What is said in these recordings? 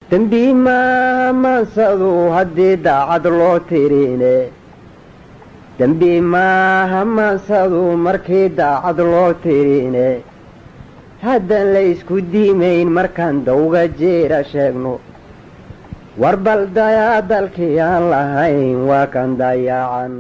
dembi maaha maansadu haddii daacad loo tirine dembi maaha maansadu markii daacad loo tirine haddaan la isku diimayn markaan dawga jeera sheegno war bal dayaa dalkii aan lahayn waa kan dayacan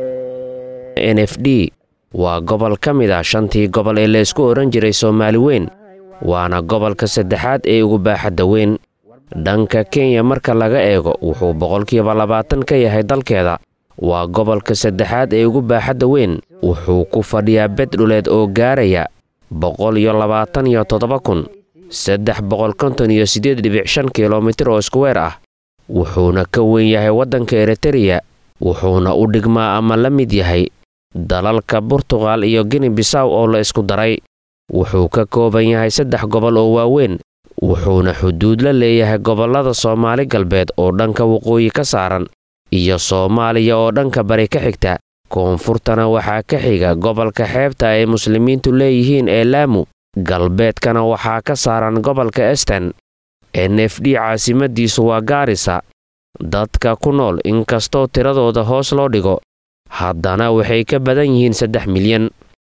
n f d waa gobol ka mid ah shantii gobol ee laysku odhan jiray soomaali weyn waana gobolka saddexaad ee ugu baaxadda weyn dhanka kenya marka laga eego wuxuu boqolkiiba labaatan ka yahay dalkeeda waa gobolka saddexaad ee ugu baaxadda weyn wuxuu ku fadhiyaa bed dhuleed oo gaaraya boqol iyo labaatan iyo toddoba kun saddex boqol konton iyo siddeed dhibic shan kilomitir oo iskuweer ah wuxuuna ka weyn yahay waddanka eritariya wuxuuna u dhigmaa ama la mid yahay dalalka burtuqal iyo gini bisaw oo la isku daray wuxuu ka kooban yahay saddex gobol oo waaweyn wuxuuna xuduud la leeyahay gobollada soomaali galbeed oo dhanka waqooyi ka saaran iyo soomaaliya oo dhanka bari ka xigta koonfurtana waxaa ka xiga gobolka xeebta ay muslimiintu leeyihiin ee laamu galbeedkana waxaa ka saaran gobolka esten n f d caasimadiisu waa gaarisa dadka ku nool inkastoo tiradooda hoos loo dhigo haddana waxay ka badan yihiin saddex milyan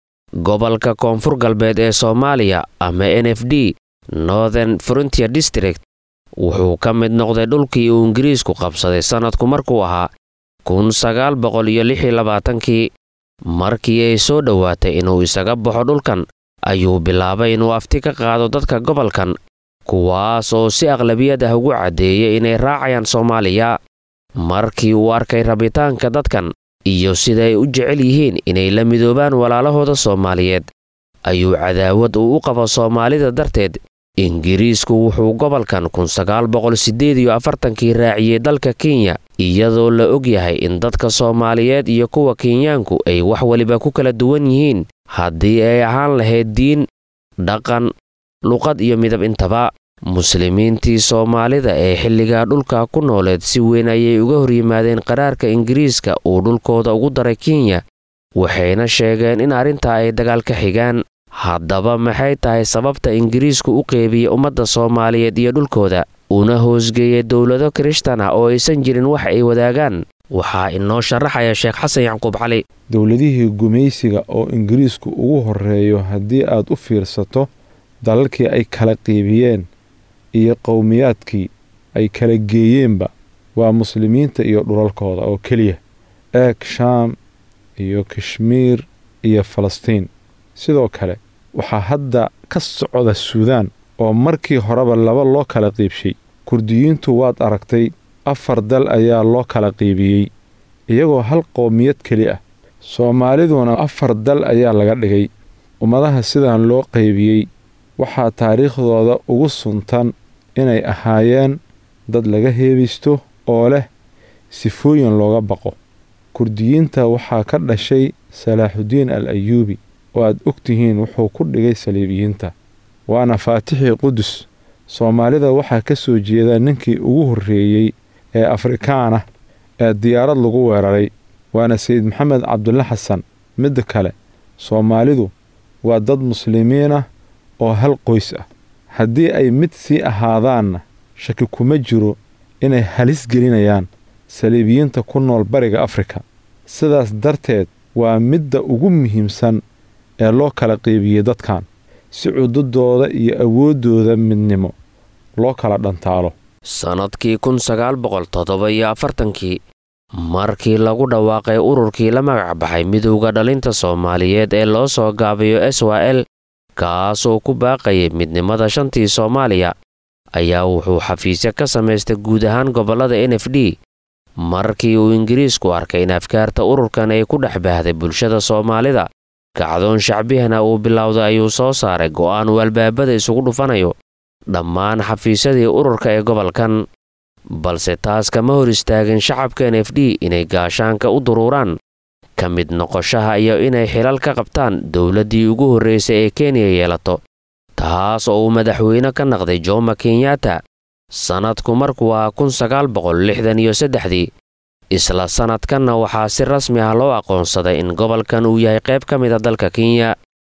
gobolka koonfur galbeed ee soomaaliya ama n f d northern frontier district wuxuu ka mid noqday dhulkii uu ingiriisku qabsaday sannadku markuu ahaa kun sagaal boqol iyo lix iyo labaatankii markii ay soo dhowaatay inuu isaga baxo dhulkan ayuu bilaabay inuu afti ka qaado dadka gobolkan kuwaas oo si aqlabiyad ah ugu caddeeyay inay raacayaan soomaaliya markii uu arkay rabitaanka dadkan iyo sida ay u jecel yihiin inay la midoobaan walaalahooda soomaaliyeed ayuu cadaawad uu u qabo soomaalida darteed ingiriisku wuxuu gobolkan kun sagaal boqol siddeed iyo afartankii raaciyey dalka kenya iyadoo la og yahay in dadka soomaaliyeed iyo kuwa kenyaanku ay wax weliba ku kala duwan yihiin haddii ay ahaan lahayd diin dhaqan luqad iyo midab intaba muslimiintii soomaalida ee xilligaa dhulka ku nooleed si weyn ayay uga hor yimaadeen qaraarka ingiriiska uu dhulkooda ugu daray kenya waxayna sheegeen in arrintaa ay dagaal ka xigaan haddaba maxay tahay sababta ingiriisku u qeybiyey ummadda soomaaliyeed iyo dhulkooda una hoosgeeyey dowlado kirishtan ah oo aysan jirin wax ay wadaagaan waxaa inoo sharaxaya sheekh xasan yacquub cali dowladihii gumaysiga oo ingiriisku ugu horreeyo haddii aad u fiirsato dalalkii ay kala qiibiyeen iyo qowmiyaadkii ay kala geeyeenba waa muslimiinta iyo dhulalkooda oo keliya eeg shaam iyo kashmiir iyo falastiin sidoo kale waxaa hadda ka socda suudaan oo markii horeba laba loo kala qiibshay kurdiyiintu waad aragtay afar dal ayaa loo kala qiibiyey iyagoo hal qowmiyad keli ah soomaaliduna afar dal ayaa laga dhigay ummadaha sidaan loo qaybiyey waxaa taariikhdooda ugu suntan inay ahaayeen dad laga heebaysto oo leh sifooyin looga baqo kurdiyiinta waxaa ka dhashay salaaxudiin al ayuubi oo aad og tihiin wuxuu ku dhigay saliibiyiinta waana faatixii qudus soomaalida waxaa ka soo jeeda ninkii ugu horreeyey ee afrikaanah ee diyaarad lagu weeraray waana sayid maxamed cabdulle xasan midda kale soomaalidu waa dad muslimiin ah oo hal qoys ah haddii ay mid sii ahaadaanna shaki kuma jiro inay halis gelinayaan saliibiyiinta ku nool bariga afrika sidaas darteed waa midda ugu muhiimsan ee loo kala qiibiyey dadkan si cududooda iyo awooddooda midnimo loo kala dhantaalo sannadkii kun sagaal boqol toddoba iyo afartankii markii lagu dhawaaqay ururkii la magac baxay midowda dhalinta soomaaliyeed ee loo soo gaabiyo s w l kaasoo ku baaqayay midnimada shantii soomaaliya ayaa wuxuu xafiisyo ka samaystay guud ahaan gobollada n f d markii uu ingiriisku arkay in afkaarta ururkan ay ku dhex baahday bulshada soomaalida kacdoon shacbihana uu bilowday ayuu soo saaray go'aan uu albaabada isugu dhufanayo dhammaan xafiisyadii ururka ee gobolkan balse taas kama hor istaagin shacabka n f d inay gaashaanka u duruuraan ka mid noqoshaha iyo inay xilal ka qabtaan dowladdii ugu horraysay ee kenya yeelato taas oo uu madaxweyne ka naqday jomo kenyatta sannadku markuu ahaa kun sagaal boqol lixdan iyo saddexdii isla sannadkanna waxaa si rasmi ah loo aqoonsaday in gobolkan uu yahay qayb ka mida dalka kenya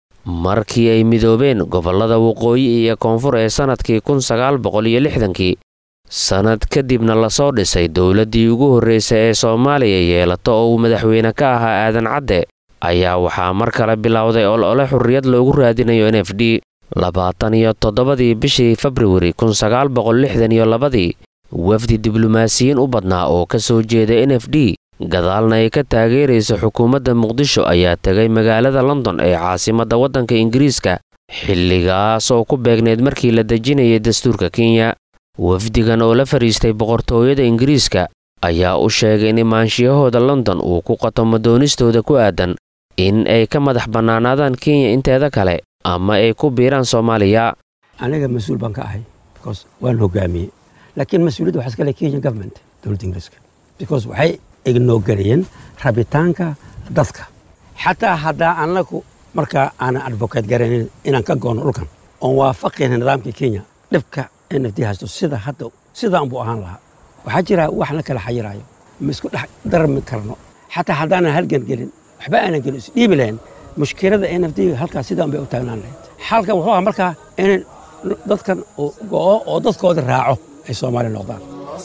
markii ay midoobeen gobollada waqooyi iyo koonfur ee sannadkii kun sagaal boqol iyo lixdankii sannad kadibna lasoo dhisay dowladdii ugu horraysay ee soomaaliya yeelato oo uu madaxweyne ka ahaa aadan cadde ayaa waxaa mar kale bilowday olole xurriyad loogu raadinayo n f d labaatan iyo toddobadii bishii februari kun sagaal boqol lixdan iyo labadii wafdi diblomaasiyiin u badnaa oo ka soo jeeda n f d gadaalna ay ka taageeraysa xukuumadda muqdisho ayaa tegay magaalada london ee caasimadda waddanka ingiriiska xilligaas oo ku beegneyd markii la dejinayay dastuurka kenya wafdigan oo la fadhiistay boqortooyada ingiriiska ayaa u sheegay in imaanshiyahooda london uu ku qatomo doonistooda ku aadan in ay ka madax bannaanaadaan kenya inteeda kale ama ay ku biiraan soomaaliya aniga mas-uul baan ka ahay because waan hogaamiyey laakiin mas-uuliyadda waxaa iska leh kenya government dowladda ingiriiska because waxay ignoogareeyeen rabitaanka dadka xataa haddaa annagu markaa aanan advocate garaynin inaan ka goono dhulkan oon waafaqayna nidaamka kenya dhibka n f d haysto sida hadda sidaan buu ahaan lahaa waxaa jira wax la kala xayiraayo ma isku dhex darmi karno xataa haddaanan halgan gelin waxba aanan gelin isdhiibi lahayn mushkilada n f d halkaas sidaan bay u taagnaan lahayd xalkan wuxuu ahaa markaa in dadkan go'o oo dadkooda raaco ay soomaali noqdaan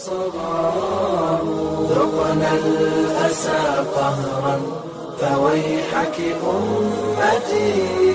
ذقنا الأسى قهرا فويحك أمتي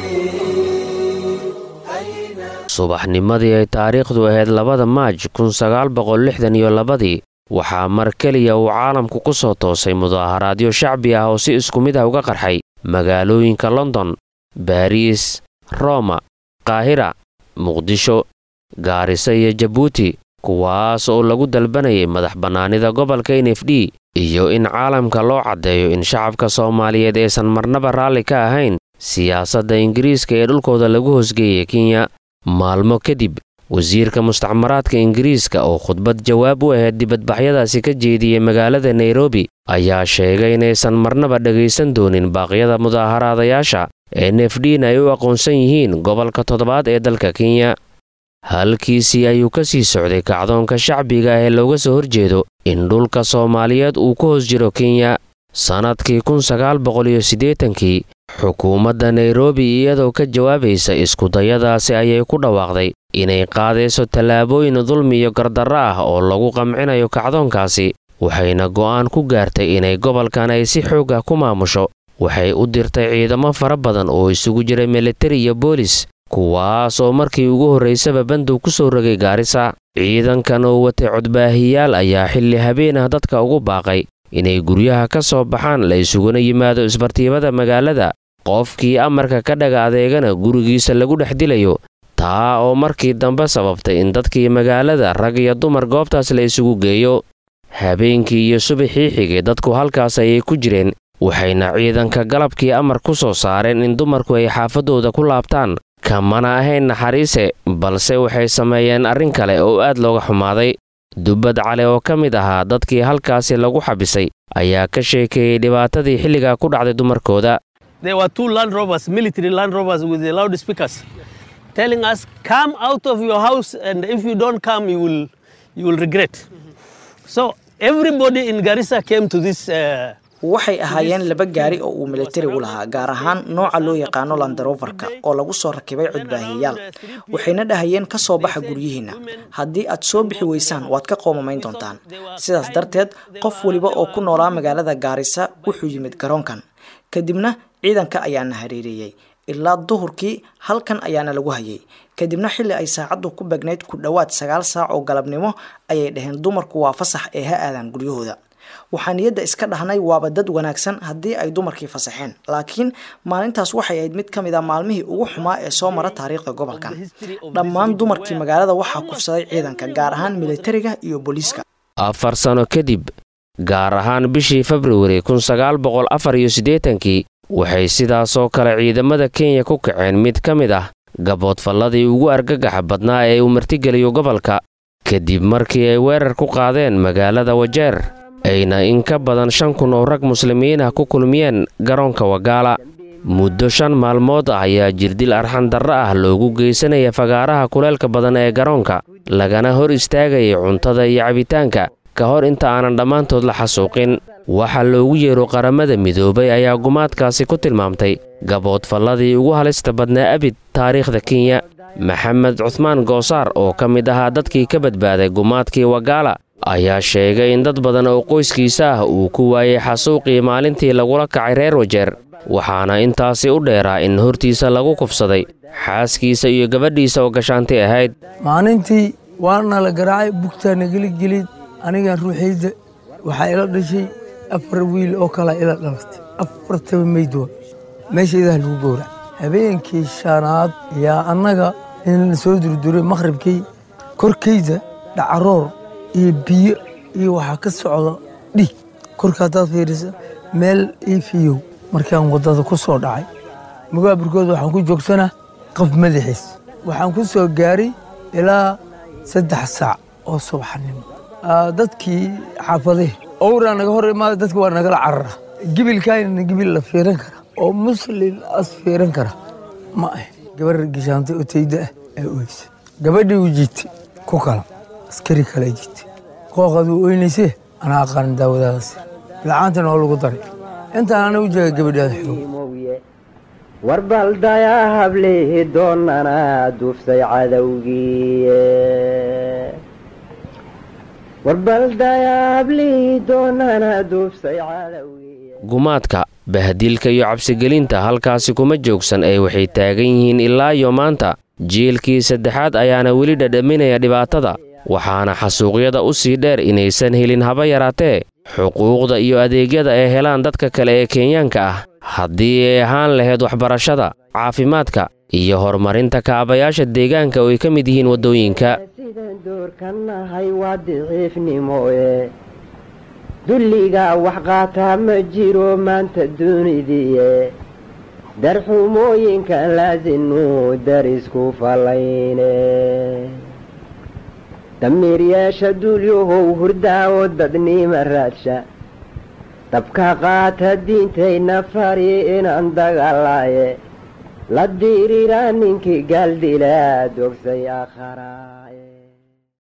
subaxnimadii ay taariikhdu ahayd labada maaj kun sagaal boqol lixdan iyo labadii waxaa mar keliya uu caalamku ku soo toosay mudaaharaadyo shacbi ah oo si isku mid ah uga qarxay magaalooyinka london baariis roma qaahira muqdisho gaarisa iyo jabuuti kuwaas oo lagu dalbanayay madax bannaanida gobolka n f d iyo in caalamka loo caddeeyo in shacabka soomaaliyeed aysan marnaba raalli ka ahayn siyaasadda ingiriiska ee dhulkooda lagu hoosgeeyay kenya maalmo kadib wasiirka mustacmaraadka ingiriiska oo khudbad jawaab u ahayd dibadbaxyadaasi ka jeediyey magaalada nairobi ayaa sheegay inaysan marnaba dhegaysan doonin baaqyada mudaaharaadayaasha n f d na ay u aqoonsan yihiin gobolka toddobaad ee dalka kenya halkiisii ayuu ka sii socday kacdoonka shacbiga ah ee looga soo horjeedo in dhulka soomaaliyeed uu ku hoos jiro kenya sannadkii kun sagaal boqol iyo siddeetankii xukuumadda nairobi iyadoo ka jawaabaysa iskudayadaasi ayay ku dhawaaqday inay qaadayso tallaabooyin dulmi iyo gardarro ah oo lagu qamcinayo kacdoonkaasi waxayna go'aan ku gaartay inay gobolkan ay si xoog ah ku maamusho waxay u dirtay ciidamo fara badan oo isugu jira militari iyo boolis kuwaas oo markii ugu horraysaba bandow ku soo rogay gaarisa ciidankan oo watay codbaahiyaal ayaa xilli habeen ah dadka ugu baaqay inay guryaha ka soo baxaan la isuguna yimaado isbartiibada magaalada qofkii amarka ka dhaga adeegana gurigiisa lagu dhex dilayo taa oo markii dambe sababtay in dadkii magaalada rag iyo dumar goobtaas la isugu geeyo habeenkii iyo subaxii xigay dadku halkaas ayay ku jireen waxayna ciidanka galabkii amar ku soo saareen in dumarku ay xaafaddooda ku laabtaan kamana ahayn naxariise balse waxay sameeyeen arrin kale oo aad looga xumaaday dubbad cale oo ka mid ahaa dadkii halkaasi lagu xabisay ayaa ka sheekeeyey dhibaatadii xilligaa ku dhacday dumarkooda There were two Land Rovers, military Land Rovers with the loudspeakers, telling us, "Come out of your house, and if you don't come, you will, you will regret." So everybody in Garissa came to this. Uh, waxay ahaayeen laba gaari oo uu militarigu lahaa gaar ahaan nooca loo yaqaano landaroverka oo lagu soo rakibay codbaahiyayaal waxayna dhahayeen ka soo baxa guryihiinna haddii aad soo bixi weysaan waad ka qoomamayn doontaan sidaas darteed qof weliba oo ku noolaa magaalada gaarisa wuxuu yimid garoonkan kadibna ciidanka ayaana hareereeyey ilaa duhurkii halkan ayaana lagu hayay kadibna xilli ay saacaddu ku begnayd ku dhowaad sagaal saac oo galabnimo ayay dhaheen dumarku waa fasax ee ha aadaan guryahooda waxaa niyadda iska dhahnay waaba dad wanaagsan haddii ay dumarkii fasaxeen laakiin maalintaas waxay ahayd mid ka mid a maalmihii ugu xumaa ee soo mara taariikhda gobolkan dhammaan dumarkii magaalada waxaa kufsaday ciidanka gaar ahaan militariga iyo booliiska afar sano kadib gaar ahaan bishii februari kun sagaal boqol afar iyo siddeetankii waxay sidaasoo kale ciidamada kenya ku kaceen mid ka mid ah gaboodfalladii ugu argagaxa badnaa ee uu martigeliyo gobolka kadib markii ay weerar ku qaadeen magaalada wajeer ayna in ka badan shan kun oo rag muslimiin ah ku kulmiyeen garoonka wagaala muddo shan maalmood ah ayaa jirdil arxan darro ah loogu geysanaya fagaaraha kuleelka badan ee garoonka lagana hor istaagayay cuntada iyo cabitaanka ka hor inta aanan dhammaantood la xasuuqin waxa loogu yeero qaramada midoobay ayaa gumaadkaasi ku tilmaamtay gaboodfalladii ugu halista badnaa abid taariikhda kenya maxamed cuhmaan goosaar oo ka mid ahaa dadkii ka badbaaday gumaadkii wagaala ayaa sheegay in dad badan oo qoyskiisa ah uu ku waayey xasuuqii maalintii lagula kacay reer wajeer waxaana intaasi u dheeraa in hortiisa lagu kufsaday xaaskiisa iyo gabadhiisa oo gashaanti ahayd maalintii waana la garaacay bugtaa nageli gelid anigan ruuxayda waxaa ila dhashay afar wiil oo kalaa ila dhalatay afartaba meydwa meeshaydaha lagu gowrac habeenkii shanaad ayaa annaga in la soo durduray makhribkii korkayda dhacaroor iyo biyo iyo waxaa ka socda dhiig korka haddaad fiirisa meel iifiyow markaan waddada ku soo dhacay mugaaburkooda waxaan ku joogsanaa qaf madaxiis waxaan ku soo gaaray ilaa saddex saac oo subaxnimo dadkii xaafadee owraa naga hor imaada dadka waa nagala carara gibilkaayna gibil la fiiran kara oo muslin as fiiran kara ma ah gabar geshaantay oo tayda ah ee oysa gabadhii u jiitay ku kala askari kale jiitay qooqaduu oynaysee anaa aqaanin daawadaadaas lacaantana oo lagu daray intaan ana u jeega gabadhaada xoog warbaldayaa hablehi doonana duuftay cadowgii warbaldayaa hablihii doonana duuftay cadowgii gumaadka bahdiilka iyo cabsigelinta halkaasi kuma joogsan ee waxay taagan yihiin ilaa iyo maanta jiilkii saddexaad ayaana weli dhadhaminaya dhibaatada waxaana xasuuqyada u sii dheer inaysan helin haba yaraatee xuquuqda iyo adeegyada ay helaan dadka kale ee kenyaanka ah haddii ay ahaan lahayd waxbarashada caafimaadka iyo horumarinta kaabayaasha deegaanka oo ay ka mid yihiin waddooyinka sidaan doorkanahay waa daciifnimoe dulliga wax qaataa ma jiro maanta dunidiie darxumooyinka laasinu darisku falayne damiiryeesha dulyahow hurdaawo dadnima raadsha dabka qaata diintayna fari inaan dagaalaaye la diiriraa ninkii gaaldilaa dogsay akharae